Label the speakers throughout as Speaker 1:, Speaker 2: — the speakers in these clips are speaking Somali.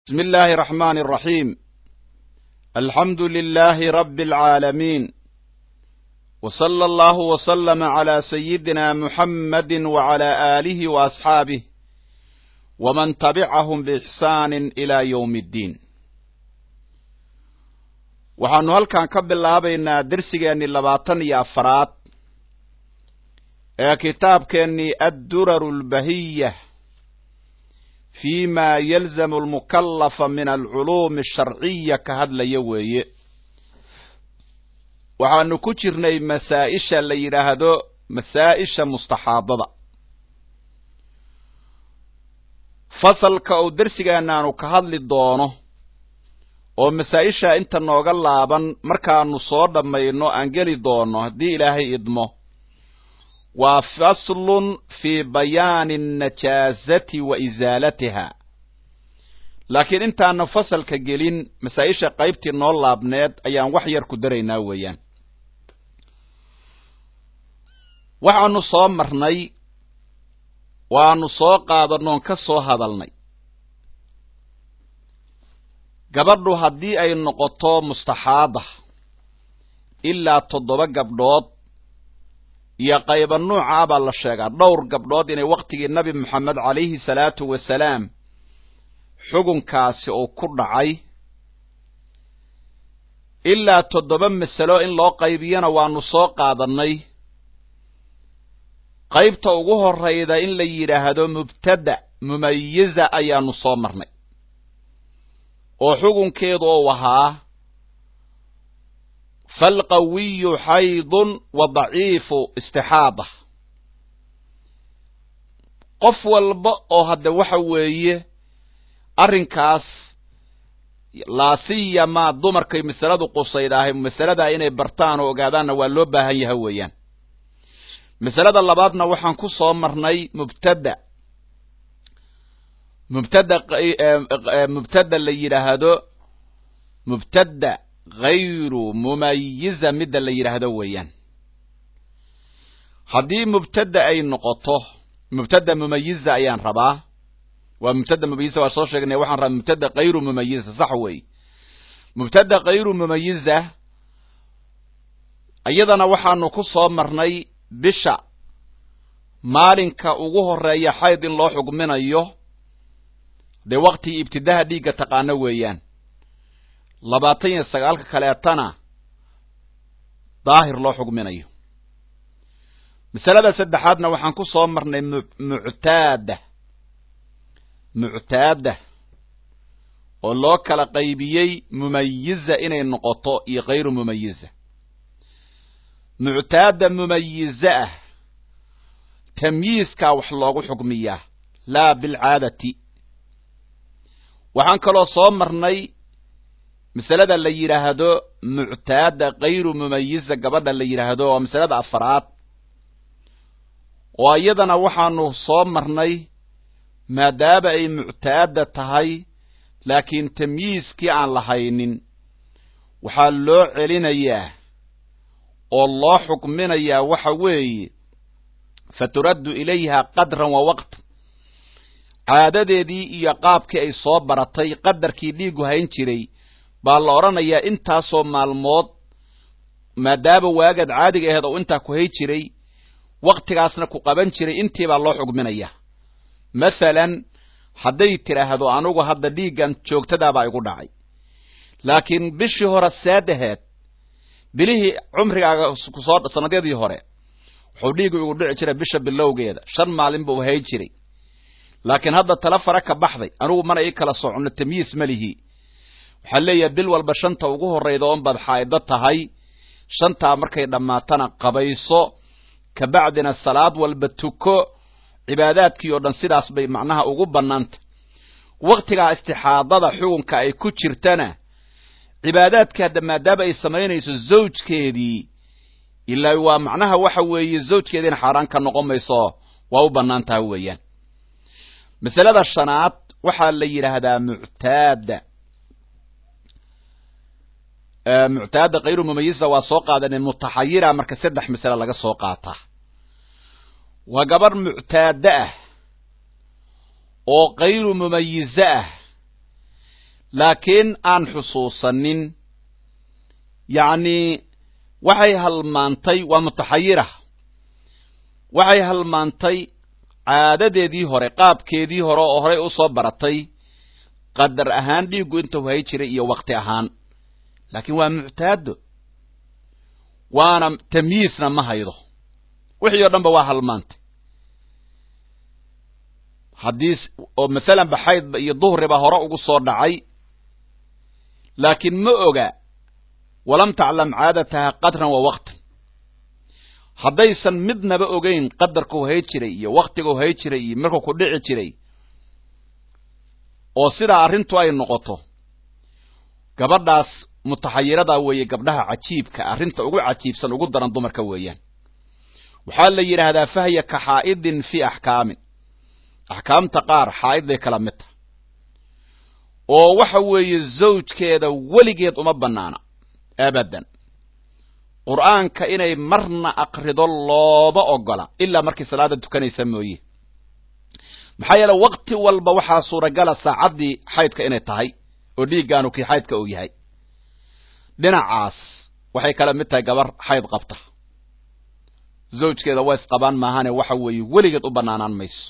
Speaker 1: بسم الله الرحمن الرحيم الحمد لله رب العالمين وصلى الله وسلم على سيدنا محمد وعلى آله وأصحابه ومن تبعهم بإحسان إلى يوم الدين waxaanu halkan ka bilaabaynaa dersigeennii labaatan iyo afaraad ee kitaabkeennii adduraru lbahiya fi ma yalzamu almukallafa min alculuumi asharciya ka hadlaya weeye waxaanu ku jirnay masaa-isha la yidhaahdo masaa-isha mustaxaadada fasalka uu dersigeennaanu ka hadli doono oo masaa-isha inta nooga laaban markaanu soo dhammayno aan geli doono haddii ilaahay idmo waa faslun fii bayaani annajaasati wa isaalatiha laakiin intaana fasalka gelin masaa-isha qaybtii noo laabneed ayaan wax yar ku daraynaa weeyaan waxaanu soo marnay waanu soo qaadanoon ka soo hadalnay gabadhu haddii ay noqoto mustaxaada ilaa toddoba gabdhood iyo qayba nuucaa baa la sheegaa dhowr gabdhood inay wakhtigii nabi moxamed calayhi salaatu wasalaam xugunkaasi uu ku dhacay ilaa toddoba masalo in loo qaybiyana waanu soo qaadannay qaybta ugu horrayda in la yidhaahdo mubtada mumayiza ayaanu soo marnay oo xugunkeedu uu ahaa falqawiyu xaydun wa daciifu istixaada qof walba oo hadde waxa weeye arrinkaas laasiyamaa dumarkay masaladu qusayd ahay masaladaa inay bartaan oo ogaadaanna waa loo baahan yaha weeyaan masalada labaadna waxaan ku soo marnay mubtada mubtada mubtada la yidhaahdo mubtada hayru mumayiza midda la yidhaahdo weeyaan haddii mubtada ay noqoto mubtada mumayiza ayaan rabaa waa mubtada mumayiza waa soo sheegnay waxaan rabaa mubtada hayru mumayiza sax wey mubtada hayru mumayiza iyadana waxaanu ku soo marnay bisha maalinka ugu horeeya xayd in loo xugminayo dee waktigii ibtidaha dhiigga taqaano weeyaan labaatan iyo sagaalka kaleetana daahir loo xugminayo masalada saddexaadna waxaan ku soo marnay muctaada muctaada oo loo kala qaybiyey mumayiza inay noqoto iyo hayru mumayiza muctaada mumayiza ah tamyiiskaa wax loogu xugmiyaa laa bilcaadati waxaan kaloo soo marnay masalada la yidhaahdo muctaada kayru mumayiza gabadha la yidhaahdo waa masalada afaraad oo iyadana waxaanu soo marnay maadaama ay muctaada tahay laakiin tamyiiskii aan lahaynin waxaa loo celinayaa oo loo xukminayaa waxa weeye faturaddu ilayha qadran wa waqt caadadeedii iyo qaabkii ay soo baratay qadarkii dhiigu hayn jiray baa la odhanayaa intaasoo maalmood maadaama waagaad caadiga aheed oo intaa ku hay jiray wakhtigaasna ku qaban jiray intii baa loo xugminaya mathalan hadday tidhaahdo anugu hadda dhiiggan joogtadaabaa igu dhacay laakiin bishii hore saadaheed bilihii cumrigaaga kusoo sannadyadii hore wuxuu dhiigu igu dhici jiray bisha bilowgeeda shan maalin buu hay jiray laakiin hadda tala fara ka baxday anigu mana ii kala soconno tamyiis ma lihi waxaa leeyahay bil walba shanta ugu horrayda oon baad xaa'ido tahay shantaa markay dhammaatana qabayso kabacdina salaad walba tuko cibaadaadkii oo dhan sidaas bay macnaha ugu bannaanta wakhtigaa istixaadada xugunka ay ku jirtana cibaadaadkii hadda maadaama ay samaynayso zawjkeedii ilaa waa macnaha waxa weeye zawjkeediina xaaraan ka noqon mayso waa u bannaan taha weeyaan masalada shanaad waxaa la yidhaahdaa muctaada muctaada kayru mumayiza waa soo qaadanay mutaxayira marka saddex masale laga soo qaataa waa gabarh muctaada ah oo kayru mumayize ah laakiin aan xusuusanin yacni waxay halmaantay waa mutaxayira waxay halmaantay caadadeedii hore qaabkeedii hore oo horey usoo baratay qadar ahaan dhiiggu intuu hay jiray iyo wakti ahaan laakiin waa muctaado waana tamyiisna ma haydo wixii o dhan ba waa halmaantay haddii oo masalan ba xaydba iyo duhriba hore ugu soo dhacay laakiin ma oga walam taclam caadataha qadran wa waktan haddaysan midnaba ogeyn qadarkuu hay jiray iyo waktiguu hay jiray iyo markuu ku dhici jiray oo sidaa arrintu ay noqoto gabadhaas mutaxayiradaa weeye gabdhaha cajiibka arrinta ugu cajiibsan ugu daran dumarka weeyaan waxaa la yidhaahdaa fahya ka xaa'idin fii axkaamin axkaamta qaar xaa'idday kala mid tahay oo waxa weeye zawjkeeda weligeed uma bannaana abadan qur'aanka inay marna akrido looma ogola ilaa markay salaada tukanaysa mooye maxaa yeele wakti walba waxaa suuragala saacaddii xaydka inay tahay oo dhiiggaanu kii xaydka uu yahay dhinacaas waxay kala mid tahay gabar xayd qabta zawjkeeda waa isqabaan maahane waxa weeye weligeed u bannaanaan mayso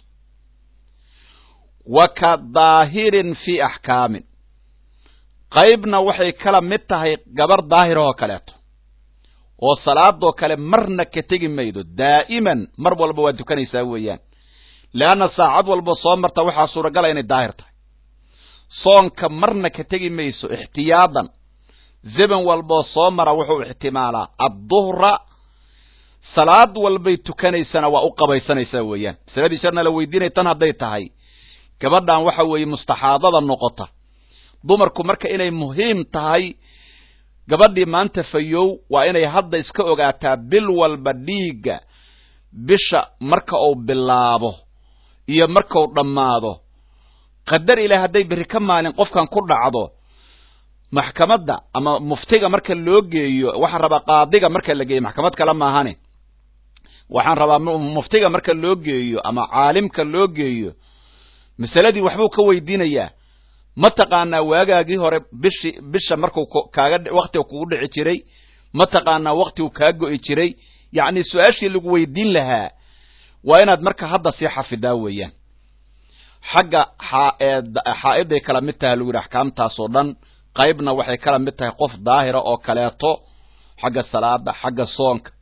Speaker 1: wa ka daahirin fii axkaamin qaybna waxay kala mid tahay gabar daahirahoo kaleeto oo salaadoo kale marna ka tegi maydo daa'iman mar walba waa tukanaysaa weeyaan leanna saacad walba soo marta waxaa suuragala inay daahir tahay soonka marna ka tegi mayso ixtiyaadan zeban walboo soo mara wuxuu ixtimaalaa adduhra salaad walbay tukanaysana waa u qabaysanaysaa weeyaan masaladii sharna la weydiinaya tan hadday tahay gabadhan waxa weeye mustaxaadada noqota dumarku marka inay muhiim tahay gabadhii maanta fayow waa inay hadda iska ogaataa bil walba dhiigga bisha marka uu bilaabo iyo markau dhammaado qadar ilaah hadday berri ka maalin qofkan ku dhacdo maxkamadda ama muftiga marka loo geeyo waxaan rabaa qaadiga marka la geeyo maxkamad kale maahane waxaan rabaa muftiga marka loo geeyo ama caalimka loo geeyo masaladii waxbuu ka weydiinayaa ma taqaanaa waagaagii hore bishi bisha markuu kaaga waktiga kugu dhici jiray ma taqaanaa waktigu kaa go'i jiray yacni su-aashii lagu weydiin lahaa waa inaad marka hadda sii xafidaa weeyaan xagga xaa'iday kala mid tahay lagu yidhi axkaamtaasoo dhan qaybna waxay kala mid tahay qof daahira oo kaleeto xagga salaada xagga soonka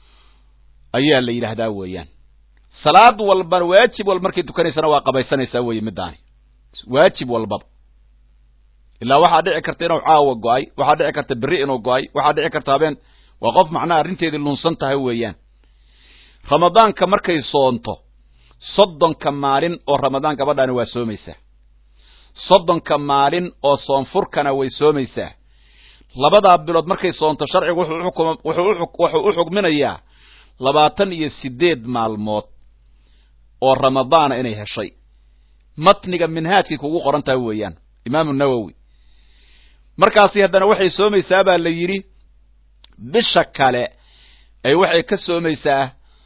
Speaker 1: ayaa la yidhaahdaa weeyaan salaad walba waajib walba markay tukanaysana waa qabaysanaysaa weeye middaani waajib walbaba ilaa waxaa dhici karta inuu caawa go-ay waxaa dhici karta berri inuu go-ay waxaa dhici karta habeen waa qof macnaha arrinteedii lunsan tahay weeyaan ramadaanka markay soonto soddonka maalin oo ramadaan gabadhaani waa soomaysaa soddonka maalin oo soonfurkana way soomaysaa labadaa bilood markay soonto sharcigu wuxuu u xugminayaa labaatan iyo siddeed maalmood oo ramadaana inay heshay matniga minhaajkay kugu qoran tahay weeyaan imaamu nawowi markaasi haddana waxay soomaysaa baa la yidhi bisha kale ay waxay ka soomaysaa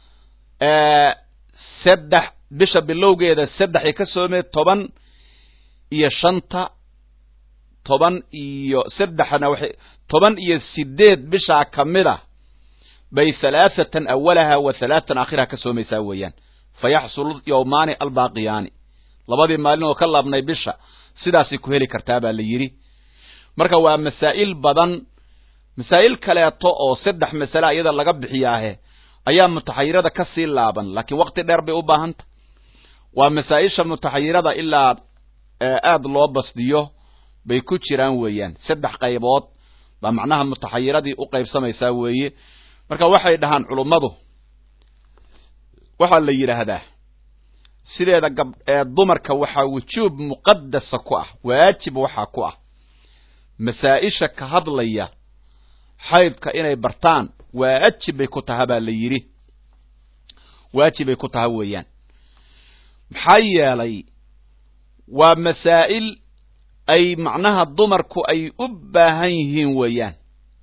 Speaker 1: saddex bisha bilowgeeda saddexay ka soomee toban iyo shanta toban iyo saddexna waxay toban iyo sideed bishaa ka mid a bay halaathatan awalaha wa halaatan aakhiraha ka soomaysaa weeyaan fa yaxsulu yowmaani albaaqiyaani labadii maalin oo ka laabnay bisha sidaasay ku heli kartaa baa la yidhi marka waa masaa'il badan masaa'il kaleeto oo saddex masale iyada laga bixiyaahe ayaa mutaxayirada ka sii laaban laakiin wakti dheer bay u baahanta waa masaa-isha mutaxayirada ilaa aad loo basdiyo bay ku jiraan weeyaan saddex qaybood baa macnaha mutaxayiradii u qaybsamaysaa weeye marka waxay dhahaan culummadu waxaa la yidhaahdaa sideeda gab dumarka waxaa wujuub muqadasa ku ah waajib waxaa ku ah masaa-isha ka hadlaya xaydka inay bartaan waajib bay ku taha baa la yidhi waajib bay ku taha weeyaan maxaa yeelay waa masaa'il ay macnaha dumarku ay u baahan yihiin weeyaan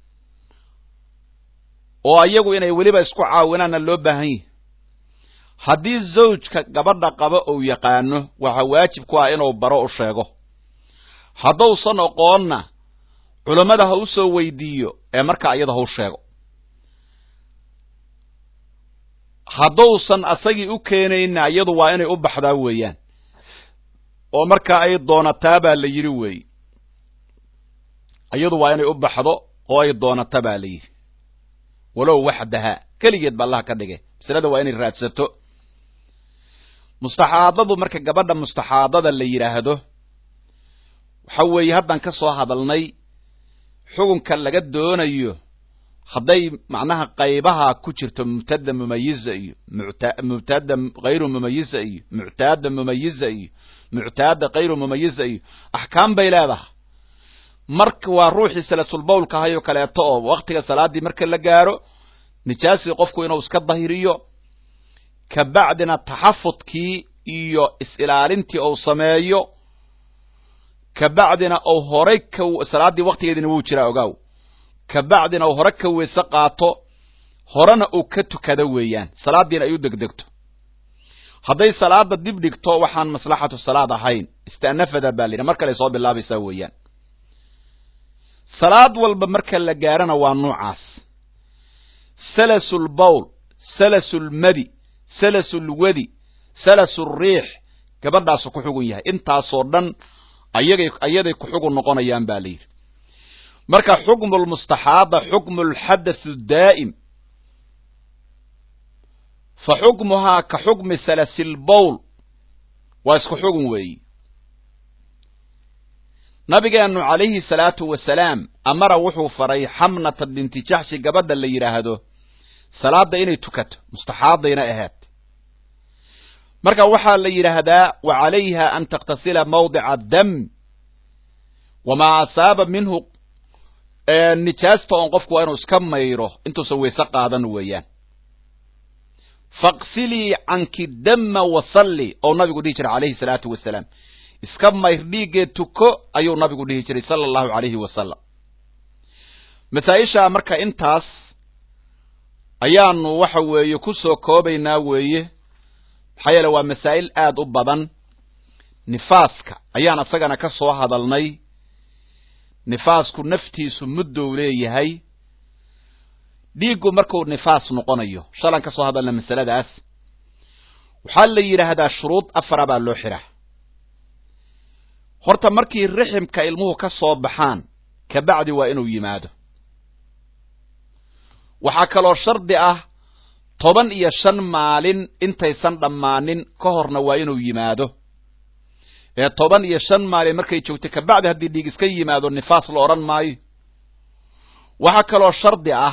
Speaker 1: oo iyagu inay weliba isku caawinaanna loo baahan yihi haddii zawjka gabadha qaba uu yaqaano waxaa waajib ku ah inuu baro u sheego haddausan oqoonna culammada ha u soo weydiiyo ee markaa iyada hau sheego haddausan asagii u keenayna iyadu waa inay u baxdaa weeyaan oo markaa ay doonataa baa la yidhi weeye iyadu waa inay u baxdo oo ay doonata baa la yidhi walow waxdaha keligeed ba allah ka dhigay masalada waa inay raadsato mustaxaadadu marka gabadha mustaxaadada la yidhaahdo waxa weeye haddaan ka soo hadalnay xukunka laga doonayo hadday macnaha qaybaha ku jirto mubtada mumayiza iyo mubtada hayru mumayiza iyo muctaada mumayiza iyo muctaada kayru mumayiza iyo axkaam bay leedahay marka waa ruuxii salasulbawlka ahayoo kaleeto oo waktiga salaaddii marka la gaaro nijaasii qofku inuu iska dahiriyo kabacdina taxafudkii iyo is-ilaalintii ou sameeyo kabacdina ou horay ka salaaddii waktigeedina wuu jiraa ogaaw kabacdina uu hore ka weyse qaato horena uu ka tukado weeyaan salaaddiina ay u degdegto hadday salaada dib dhigto waxaan maslaxatu salaad ahayn istanafada baa la yidhi mar kale soo bilaabaysaa weeyaan salaad walba marka la gaarana waa nuucaas salasulbawl salasulmadi salasulwadi salasulriix gabadhaasu ku xugun yahay intaasoo dhan ayagay ayaday ku xugun noqonayaan ba la yidhi marka xukmu lmustaxaada xukmu lxadathu daa'im fa xukmuhaa ka xukmi salasilbowl waa isku xugun weeyi nabigeenu calayhi salaatu wasalaam amara wuxuu faray xamnata binti jaxshi gabadha la yidhaahdo salaada inay tukato mustaxaadayna ahayd marka waxaa la yidhaahdaa wa calayha an takhtasila mawdica dam wamaa asaaba minhu nijaasta oon qofku waa inuu iska mayro intuusan weyse qaadan weeyaan faqsilii canki dama wasalli ou nabigu dhihi jiray calayhi salaatu wasalaam iska mayr dhiiggee tuko ayuu nabigu dhihi jiray sala allahu calayhi wasalam masaa-ishaa marka intaas ayaanu waxa weeye ku soo koobaynaa weeye maxaa yeele waa masaa'il aad u badan nifaaska ayaan isagana ka soo hadalnay nifaasku naftiisu muddow leeyahay dhiiggu markuu nifaas noqonayo shalan ka soo hadalna masaladaas waxaa la yidhaahdaa shuruud afara baa loo xiraa horta markii riximka ilmuhu ka soo baxaan kabacdi waa inuu yimaado waxaa kaloo shardi ah toban iyo shan maalin intaysan dhammaanin ka horna waa inuu yimaado ee toban iyo shan maalin markay joogto kabacdi haddii dhiig iska yimaado nifaas la odhan maayo waxaa kaloo shardi ah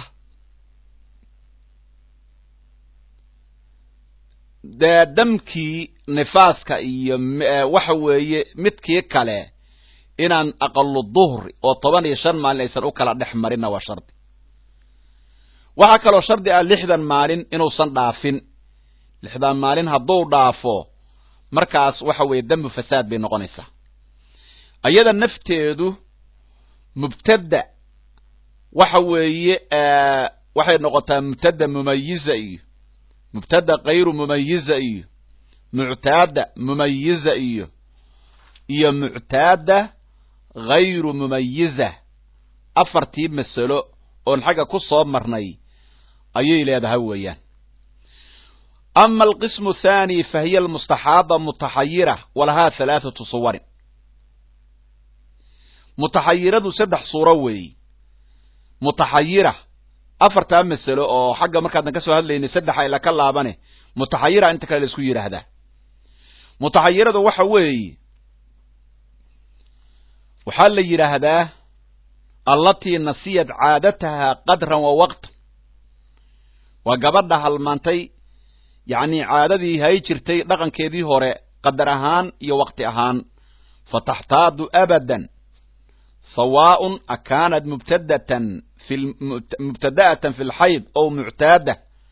Speaker 1: dee damkii nifaaska iyo waxa weeye midkii kale inaan aqalu duhri oo toban iyo shan maalin aysan u kala dhex marinna waa shardi waxaa kaloo shardi ah lixdan maalin inuusan dhaafin lixdan maalin hadduu dhaafo markaas waxa weeye dambu fasaad bay noqonaysaa ayada nafteedu mubtada waxa weeye waxay noqotaa mubtada mumayiza iyo mubtada kayru mumayiza iyo muctaada mumayiza iyo iyo muctaada hayru mumayiza afartii masalo oon xagga ku soo marnay ayay leedahay weeyaan ama alqismu athani fa hiya almustaxaada mutaxayira walahaa halaathatu suwarin mutaxayiradu saddex suuro weeyi mutaxayira afartaa masalo oo xagga markaadna ka soo hadlaynay saddex ayla ka laabane mutaxayira inta kale la isku yidhaahdaa mutaxayiradu waxa weeye waxaa la yidhaahdaa allatii nasiyat caadataha qadran wa waqtan waa gabadha halmaantay yacni caadadii hay jirtay dhaqankeedii hore qadar ahaan iyo waqti ahaan fataxtaadu abadan sawaaءun akaanat mubtadatan mubtada'atan fi lxayd ow muctaada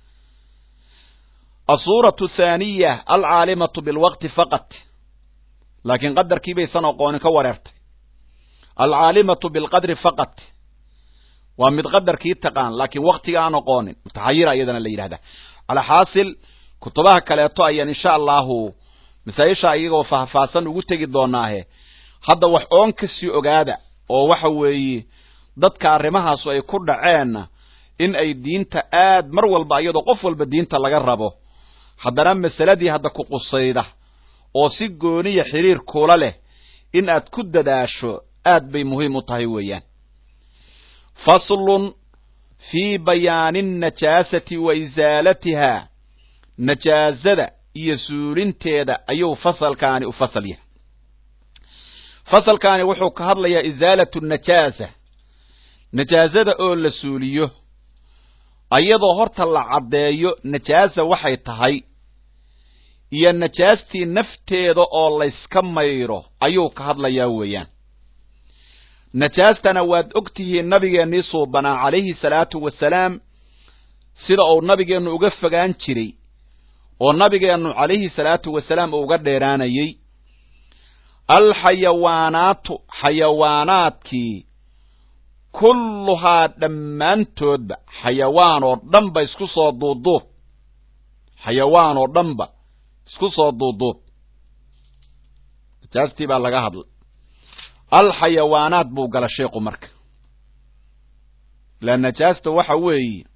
Speaker 1: asuuraةu thaaniya alcaalimatu bilwaqti faqat laakiin qadarkii baysan oqoonin ka wareertay alcaalimatu bilqadri faqat waa mid qadarkii taqaan laakiin waktiga aan oqoonin mutaxayira iyadana la yidhahdaa calaa xaasil kutubaha kaleeto ayaan insha allahu masaa-isha iyagoo faahfaahsan ugu tegi doonaahe hadda wax oon ka sii ogaada oo waxa weeye dadka arrimahaasu ay ku dhaceenna in ay diinta aad mar walba iyadoo qof walba diinta laga rabo haddana masaladii hadda ku qusayda oo si gooniya xiriir kula leh in aad ku dadaasho aad bay muhiim u tahay weeyaan faslun fii bayaani annajaasati wa isaalatiha najaasada iyo suulinteeda ayuu fasalkaani u fasal yahay fasalkaani wuxuu ka hadlayaa isaalatu najaasa najaasada oo la suuliyo ayadoo horta la caddeeyo najaasa waxay tahay iyo najaastii nafteeda oo layska mayro ayuu ka hadlayaa weeyaan najaastana waad og tihiin nabigeennii suubanaa calayhi salaatu wasalaam sida uu nabigeennu uga fogaan jiray oo nabigeennu calayhi salaatu wasalaam uu uga dheeraanayey alxayawaanaatu xayawaanaadkii kulluhaa dhammaantoodba xayawaan oo dhanba isku soo duuduub xayawaan oo dhanba isku soo duuduub najaastii baa laga hadlay alxayawaanaat buu gala sheeku marka la najaasta waxa weeye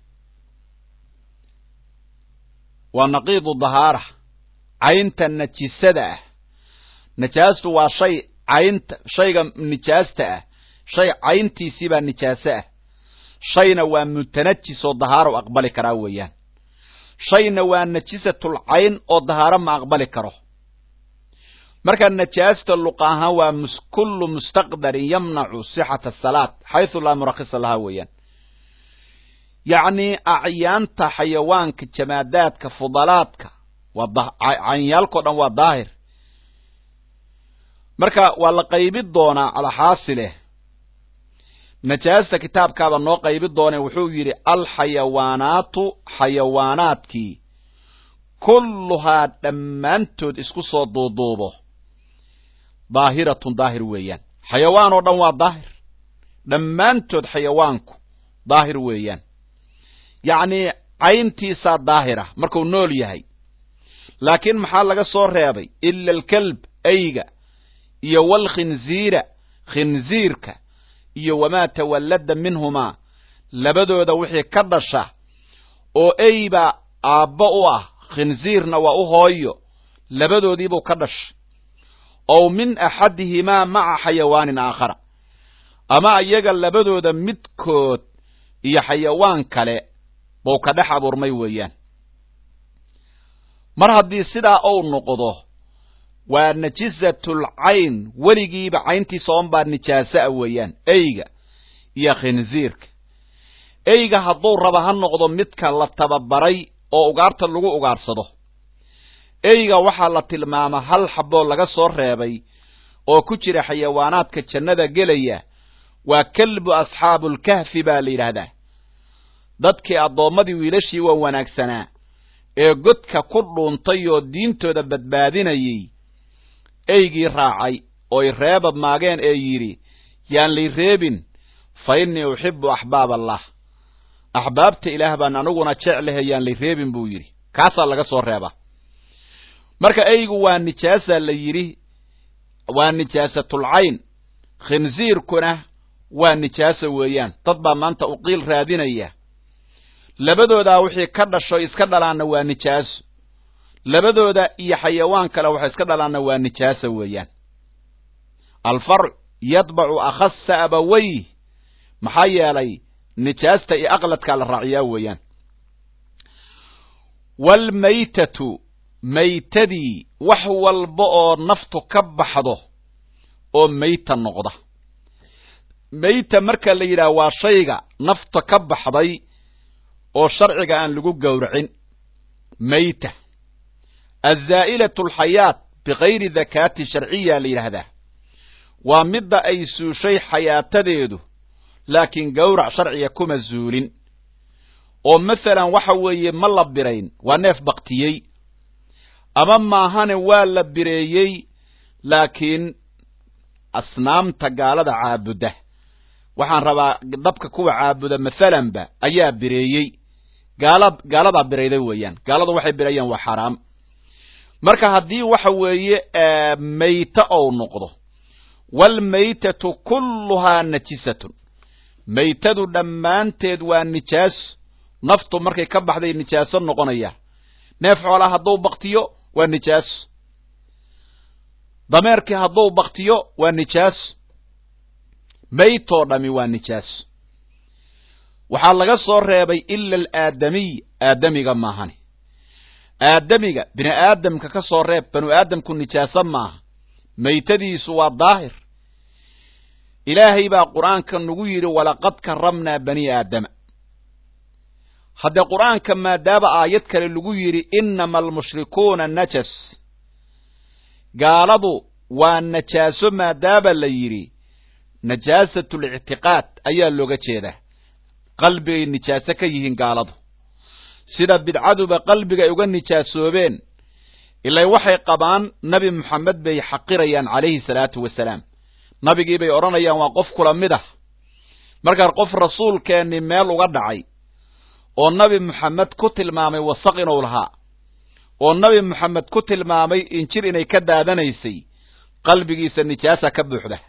Speaker 1: waa naqiidu dahaara caynta najisada ah najaastu waa shay caynta shayga nijaasta ah shay cayntiisii baa nijaaso ah shayna waa mutanajis oo dahaaro aqbali karaa weeyaan shayna waa najisatul cayn oo dahaaro ma aqbali karo marka najaasta luqa ahaan waa kullu mustaqdarin yamnacu sixata asalaat xaysu laa murakisa lahaa weeyaan yacnii acyaanta xayawaanka jamaadaadka fudalaadka waa canyaalkao dhan waa daahir marka waa la qaybi doonaa calaaxaasileh najaasta kitaabkaaba noo qaybi doonee wuxuu yidhi alxayawaanaatu xayawaanaadkii kulluhaa dhammaantood isku soo duuduubo daahiratun daahir weeyaan xayawaan oo dhan waa daahir dhammaantood xayawaanku daahir weeyaan yacnii cayntiisaa daahira markuu nool yahay laakiin maxaa laga soo reebay ila alkalb ayga iyo walkhinziira khinziirka iyo wamaa tawallada minhumaa labadooda wixii ka dhasha oo eybaa aabbo u ah khinziirna waa u hooyo labadoodiibuu ka dhashay ow min axadihimaa maca xayawaanin aakhara ama iyaga labadooda midkood iyo xayawaan kale buu ka dhex abuurmay weeyaan mar haddii sidaa uu noqdo waa najisatul cayn weligiiba cayntiisa oon baa nijaaso a weeyaan eyga iyo khinziirka eyga hadduu raba ha noqdo midka la tababaray oo ugaarta lagu ugaarsado eyga waxaa la tilmaamaa hal xaboo laga soo reebay oo ku jira xayawaanaadka jannada gelaya waa kelbu asxaabulkahfi baa la yidhaahdaa dadkii addoommadii wiilashii waa wanaagsanaa ee godka ku dhuuntay oo diintooda badbaadinayay eygii raacay ooy reeba maageen ee yidhi yaan lay reebin fa innii uxibu axbaab allah axbaabta ilaah baan aniguna jeclahe yaan lay reebin buu yidhi kaasaa laga soo reebaa marka eygu waa nijaasaa la yidhi waa nijaasatul cayn khinsiirkuna waa nijaaso weeyaan dad baa maanta uqiil raadinaya labadoodaa wixii ka dhasho iska dhalaanna waa nijaaso labadooda iyo xayawaan kale waxay iska dhalaanna waa nijaaso weeyaan alfarc yadbacu akhasa abawayh maxaa yeelay nijaasta iyo aqladkaa la raaciyaa weeyaan waalmaytatu maytadii wax walba oo naftu ka baxdo oo mayta noqda mayta marka la yidhaha waa shayga nafta ka baxday oo sharciga aan lagu gowracin mayta azaa'ilatu alxayaat bikayri dakaati sharciya la yidhaahdaa waa midda ay suushay xayaatadeedu laakiin gowrac sharciga kuma zuulin oo masalan waxa weeye ma la birayn waa neef baktiyey ama maahane waa la bireeyey laakiin asnaamta gaalada caabuda waxaan rabaa dabka kuwa caabuda masalanba ayaa bireeyey gaala gaaladaa birayday weeyaan gaaladu waxay birayaan waa xaraam marka haddii waxa weeye mayta ou noqdo waalmaytatu kulluhaa najisatun maytadu dhammaanteed waa nijaaso naftu markay ka baxday nijaaso noqonaya neef xoolaa hadduu baktiyo waa nijaaso dameerkii hadduu baktiyo waa nijaaso maytoo dhami waa nijaaso waxaa laga soo reebay ila alaadamiy aadamiga maahani aadamiga bini aadamka ka soo reeb banu aadamku nijaaso maaha maytadiisu waa daahir ilaahay baa qur-aanka nagu yidhi walaqad karamnaa bani aadama haddee qur-aanka maadaaba aayad kale lagu yidhi inama almushrikuuna najas gaaladu waa najaaso maadaaba la yidhi najaasatu lictiqaad ayaa looga jeedaa qalbigay nijaaso ka yihiin gaaladu sida bidcaduba qalbiga ay uga nijaasoobeen ilay waxay qabaan nabi moxamed bay xaqirayaan calayhi salaatu wasalaam nabigii bay odhanayaan waa qof kula mid ah markaa qof rasuulkeennii meel uga dhacay oo nabi moxamed ku tilmaamay wasaq inuu lahaa oo nabi moxamed ku tilmaamay injir inay ka daadanaysay qalbigiisa nijaasa ka buuxda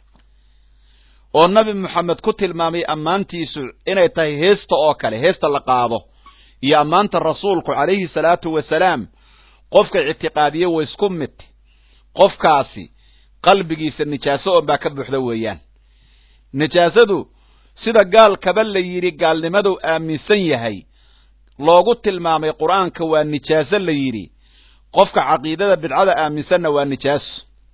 Speaker 1: oo nabi moxamed ku tilmaamay ammaantiisu inay tahay heesta oo kale heesta la qaado iyo ammaanta rasuulku calayhi salaatu wasalaam qofka ictiqaadiye wa isku mid qofkaasi qalbigiisa nijaaso oon baa ka buuxda weeyaan nijaasadu sida gaalkaba la yidhi gaalnimaduu aaminsan yahay loogu tilmaamay qur-aanka waa nijaaso la yidhi qofka caqiidada bidcada aaminsanna waa nijaaso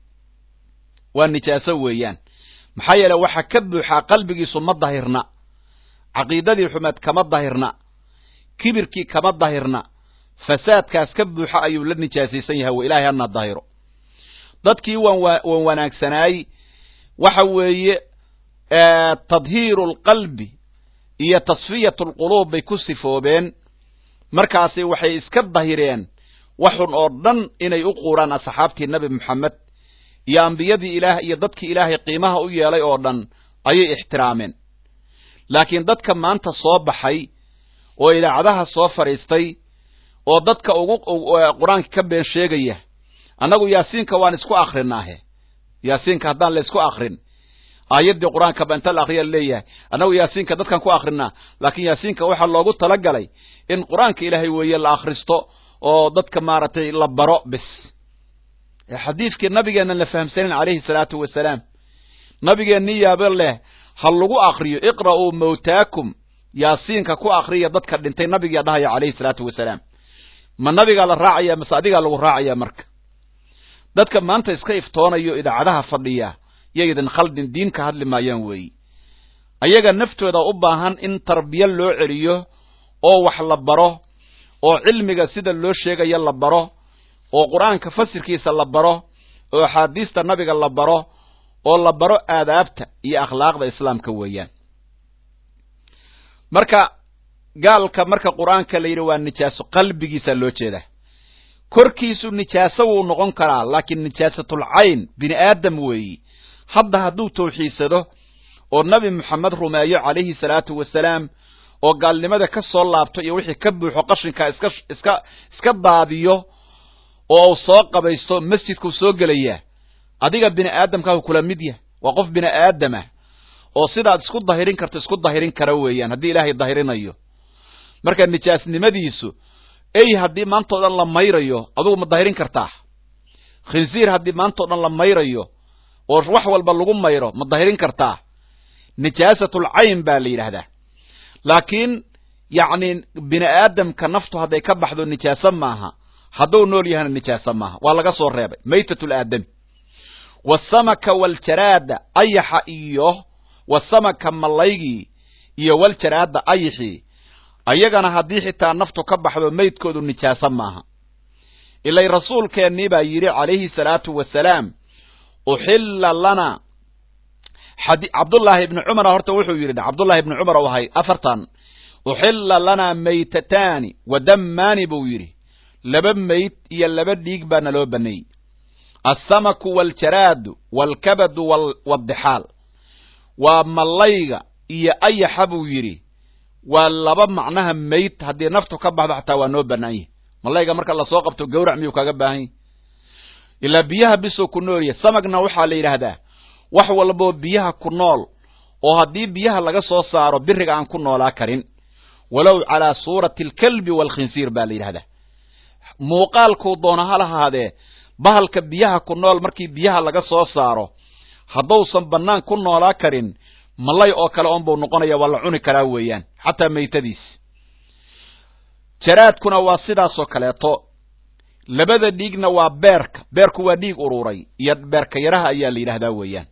Speaker 1: waa nijaaso weeyaan maxaa yeele waxaa ka buuxaa qalbigiisu ma dahirna caqiidadii xumeed kama dahirna kibirkii kama dahirna fasaadkaas ka buuxa ayuu la nijaasaysan yahay wa ilaahay hana dahiro dadkii waan waan wanaagsanaay waxa weeye tadhiiru alqalbi iyo tasfiyatu alquluub bay ku sifoobeen markaasi waxay iska dahireen waxun oo dhan inay u quuraan asxaabtii nebi moxamed iyo ambiyadii ilaah iyo dadkii ilaahay qiimaha u yeelay oo dhan ayay ixtiraameen laakiin dadka maanta soo baxay oo idaacadaha soo fadhiistay oo dadka ugu qur-aanka ka been sheegaya annagu yaasiinka waan isku akrinaahe yaasiinka haddaan la isku akrin aayaddii qur-aanka ba inta la akriya leeyahay annagu yaasiinka dadkan ku akrinaa laakiin yaasiinka waxaa loogu talagalay in qur-aanka ilaahay weeye la akhristo oo dadka maaragtay la baro bis xadiidkii nabigeennan la fahamsanin calayhi salaatu wasalaam nabigeenni yaabo leh ha lagu akriyo iqra'uu mawtaakum yaasiinka ku akriya dadka dhintay nabigaa dhahaya calayhi salaatu wasalaam ma nabigaa la raacaya mase adigaa lagu raacaya marka dadka maanta iska iftoonayo idaacadaha fadhiya yaydan khaldin diin ka hadli maayaan weeyi ayaga naftooda u baahan in tarbiya loo celiyo oo wax la baro oo cilmiga sida loo sheegayo la baro oo qur-aanka fasirkiisa la baro oo axaadiista nabiga la baro oo la baro aadaabta iyo akhlaaqda islaamka weeyaan marka gaalka marka qur-aanka la yidhi waa nijaaso qalbigiisa loo jeedaa korkiisu nijaaso wuu noqon karaa laakiin nijaasatul cayn bini aadam weeyi hadda hadduu tawxiidsado oo nabi moxamed rumeeyo calayhi salaatu wasalaam oo gaalnimada ka soo laabto iyo wixii ka buuxo qashinka iska iska iska daadiyo oo uu soo qabaysto masjidkuu soo gelayaa adiga bini aadamkaahu kula mid yah waa qof bini aadamah oo sidaad isku dahirin karto isku dahirin kara weeyaan haddii ilaahay dahirinayo marka nijaasnimadiisu ey haddii maantao dhan la mayrayo adugu ma dahirin kartaa khinsiir haddii maantao dhan la mayrayo oo wax walba lagu mayro ma dahirin kartaa nijaasatul cayn baa la yidhaahdaa laakiin yacni bini aadamka naftu hadday ka baxdo nijaaso maaha hadduu nool yahana nijaaso maaha waa laga soo reebay maytatul aadami wasamaka waljaraada ayaxa iyo wasamaka mallaygii iyo waljaraada ayixii ayagana haddii xitaa naftu ka baxdo maydkoodu nijaaso maaha ilay rasuulkeennii baa yidhi calayhi salaatu wasalaam uxilla lana cabdullaahi ibni cumar horta wuxuu yidhi cabdullahi ibni cumar u ahay afartan uxilla lanaa maytataani wa dammaani buu yidhi laba mayd iyo laba dhiig baa naloo baneeyey alsamaku waljaraadu waalkabadu waaldixaal waa mallayga iyo ayaxa buu yidhi waa laba macnaha mayd haddii naftu ka baxdo xataa waa noo bannaan yahy mallayga marka lasoo qabto gawrac miyuu kaga baahan yahy ilaa biyaha bisuu ku noolyahy samagna waxaa la yidhaahdaa wax walboo biyaha ku nool oo haddii biyaha laga soo saaro biriga aan ku noolaa karin walow calaa suurati alkalbi waalkhinsiir baa la yidhahdaa muuqaalkuu doona ha lahaadee bahalka biyaha ku nool markii biyaha laga soo saaro haddausan bannaan ku noolaa karin malay oo kale oonbuu noqonaya waa la cuni karaa weeyaan xataa maytadiis jaraadkuna waa sidaasoo kaleeto labada dhiigna waa beerka beerku waa dhiig ururay iyo beerka yaraha ayaa la yidhahdaa weeyaan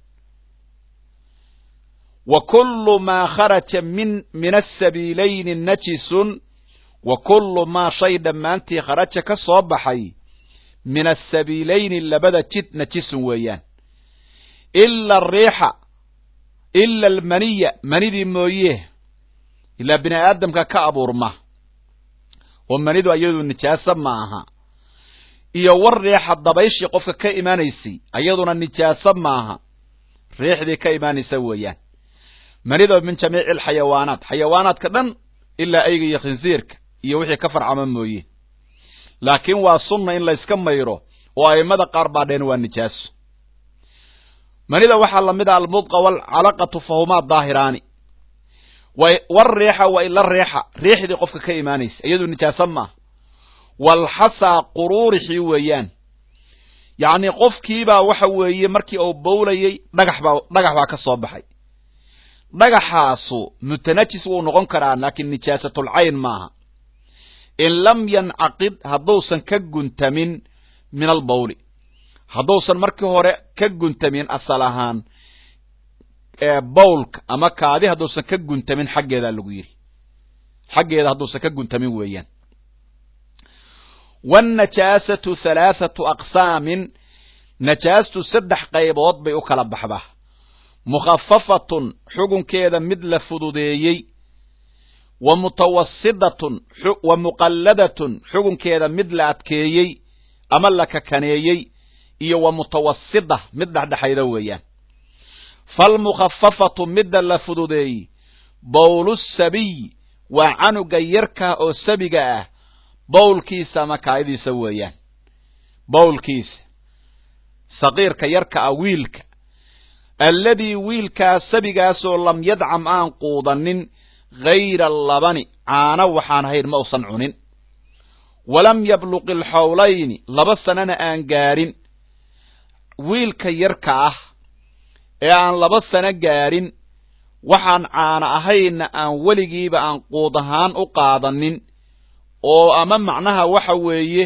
Speaker 1: wa kullu maa kharaja min min asabiilayni najisun wa kullu maa shay dhammaantii kharaja ka soo baxay min asabiilayni labada jid najisun weeyaan ila ariixa ila almaniya manidii mooye ilaa bini aadamka ka abuurma oo manidu ayadu nijaaso ma aha iyo war riixa dabayshii qofka ka imaanaysay ayaduna nijaaso maaha riixdii ka imaanaysa weeyaan manida min jamiici alxayawaanaat xayawaanaadka dhan ilaa ayga iyo khinsiirka iyo wixii ka farcama mooye laakiin waa sunna in layska mayro oo a'immada qaar baa dheen waa nijaaso manida waxaa lamid ah almudqa waalcalaqatu fahumaa daahiraani war riixa wa ila riixa riixdii qofka ka imaanaysa iyadu nijaaso maaha walxasaa quruurixii weeyaan yacni qofkiibaa waxa weeye markii uu bowlayey dhagax baa dhagax baa ka soo baxay dhagaxaasu mutanajis wuu noqon karaa laakiin nijaasatulcayn maaha in lam yancaqid hadduusan ka guntamin min albawli hadduusan markii hore ka guntamin asal ahaan bawlka ama kaadi hadduusan ka guntamin xaggeedaa lagu yidhi xaggeeda hadduusan ka guntamin weeyaan wاnnajaasatu halaathatu aqsaamin najaastu saddex qaybood bay u kala baxdaa mukhafafatun xugunkeeda mid la fududeeyey wa mutawasidatun wa muqalladatun xugunkeeda mid la adkeeyey ama la kakaneeyey iyo wa mutawasida mid dhexdhexayda weeyaan falmukhafafatu midda la fududeeyey bowlu sabiy waa canuga yarka oo sabiga ah bowlkiisa ama kaayadiisa weeyaan bowlkiisa saqiirka yarka ah wiilka alladii wiilkaas sabigaasoo lam yadcam aan quudanin hayra labani caano waxaan hayn ma usan cunin walam yabluqi alxawlayni laba sanana aan gaarin wiilka yarka ah ee aan laba sano gaadhin waxaan caano ahaynna aan weligiiba aan quud ahaan u qaadanin oo ama macnaha waxa weeye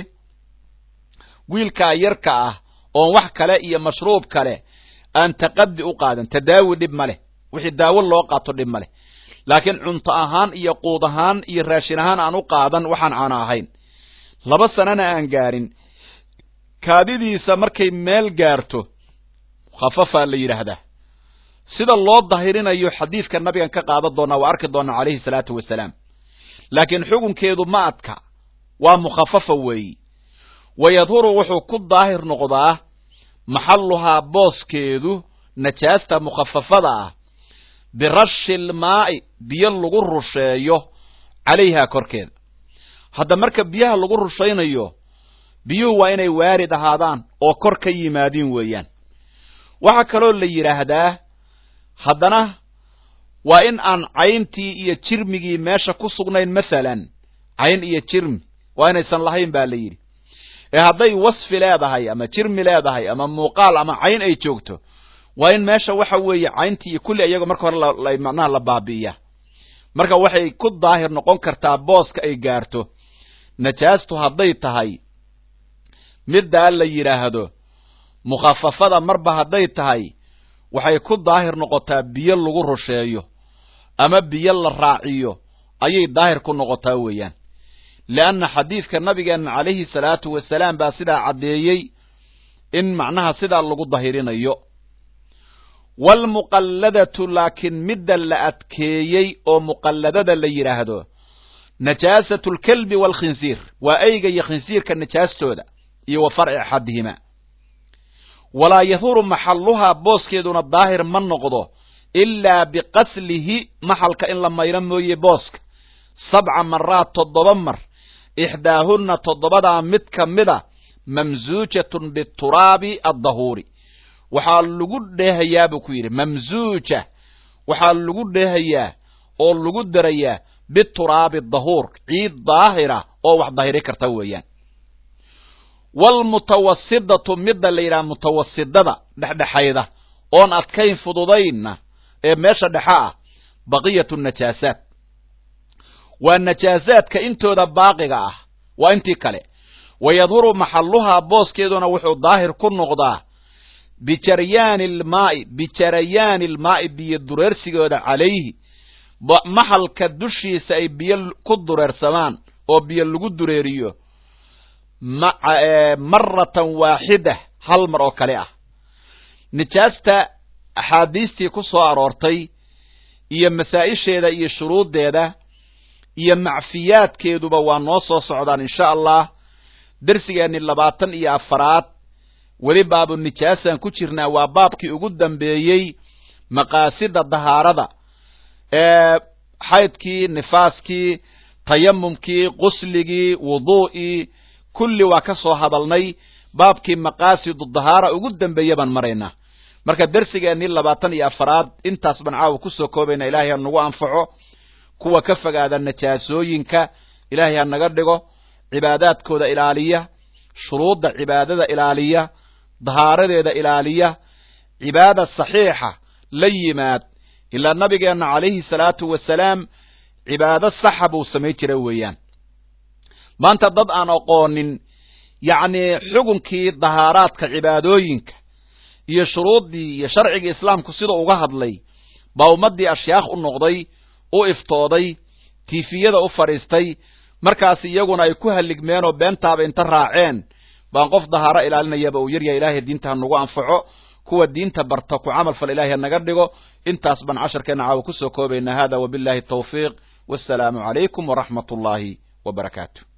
Speaker 1: wiilkaa yarka ah oon wax kale iyo mashruub kale aan taqadi u qaadan tadaawi dhib ma leh wixii daawo loo qaato dhib ma leh laakiin cunto ahaan iyo quud ahaan iyo raashin ahaan aan u qaadan waxaan caano ahayn laba sanana aan gaarin kaadidiisa markay meel gaarto khafafaa la yidhaahdaa sida loo dahirinayo xadiidka nabigan ka qaadan doonaa waa arki doonaa calayhi salaatu wasalaam laakiin xukunkeedu ma adka waa mukhafafa weeyi wayadhuru wuxuu ku daahir noqdaa maxalluhaa booskeedu najaasta mukhafafada ah birashi ilmaa'i biyo lagu rusheeyo calayhaa korkeeda hadda marka biyaha lagu rushaynayo biyuhu waa inay waarid ahaadaan oo kor ka yimaadiin weeyaan waxaa kaloo la yidhaahdaa haddana waa in aan cayntii iyo jirmigii meesha ku sugnayn masalan cayn iyo jirmi waa inaysan lahayn baa la yidhi ee hadday wasfi leedahay ama jirmi leedahay ama muuqaal ama cayn ay joogto waa in meesha waxa weeye cayntii iyo kulli iyago marka hore macnaha la baabi'iya marka waxay ku daahir noqon kartaa booska ay gaarto najaastu hadday tahay middaa la yidhaahdo mukhafafada marba hadday tahay waxay ku daahir noqotaa biyo lagu rusheeyo ama biyo la raaciyo ayay daahir ku noqotaa weeyaan leanna xadiidka nabigeenna calayhi salaatu wasalaam baa sidaa caddeeyey in macnaha sidaa lagu dahirinayo waalmuqalladatu laakiin midda la adkeeyey oo muqalladada la yidhaahdo najaasatu alkalbi waalkhinsiir waa eyga iyo khinsiirka najaastooda iyo wa farci axadihima walaa yahuru maxalluhaa booskeeduna daahir ma noqdo ilaa biqaslihi maxalka in la mayro mooye booska sabca maraad toddoba mar ixdaahunna toddobadaa mid ka mida mamsuujatun bituraabi addahuuri waxaa lagu dheehayaa buu ku yidhi mamsuuja waxaa lagu dheehayaa oo lagu darayaa bituraabi dahuur ciid daahira oo wax dahiri karta weeyaan waalmutawasidatu midda la yidhaha mutawasidada dhexdhexayda oon adkayn fududaynna ee meesha dhexe ah baqiyatu najaasaat waa najaasaadka intooda baaqiga ah waa intii kale wayadhuru maxalluhaa booskeeduna wuxuu daahir ku noqdaa bijaryaani ilmaa'i bijarayaani ilmaa'i biyo dureersigooda calayhi maxalka dushiisa ay biyo ku dureersamaan oo biyo lagu dureeriyo maratan waaxida hal mar oo kale ah nijaasta axaadiistii ku soo aroortay iyo masaa'isheeda iyo shuruuddeeda iyo macfiyaadkeeduba waa noo soo socdaan insha allah dersigeenni labaatan iyo afaraad weli baabu nijaasaan ku jirnaa waa baabkii ugu dambeeyey maqaasida dahaarada ee xaydkii nifaaskii tayamumkii qusligii wuduu'ii kulli waa ka soo hadalnay baabkii maqaasidu dahaara ugu dambeeye baan maraynaa marka dersigeennii labaatan iyo afaraad intaas baan caawa kusoo koobayna ilaahay ha nagu anfaco kuwa ka fogaada najaasooyinka ilaahay ha naga dhigo cibaadaadkooda ilaaliya shuruudda cibaadada ilaaliya dahaaradeeda ilaaliya cibaada saxiixa la yimaad ilaa nabigeenna calayhi salaatu wasalaam cibaado saxa buu samayn jira weeyaan maanta dad aan aqoonin yacnii xukunkii dahaaraadka cibaadooyinka iyo shuruuddii iyo sharcigii islaamku sida uga hadlay baa ummaddii ashyaakh u noqday u iftooday tiifiyada u fadhiistay markaas iyaguna ay ku halligmeen oo beentaaba inta raaceen baan qof dahaaro ilaalinayaba uu yaryahay ilaahay diinta ha nagu anfaco kuwa diinta barta ku camal fal ilahay ha naga dhigo intaas baan casharkeenna caawa kusoo koobaynaa hada wabillahi tawfiiq wassalaamu calaykum waraxmat ullaahi wa barakaatu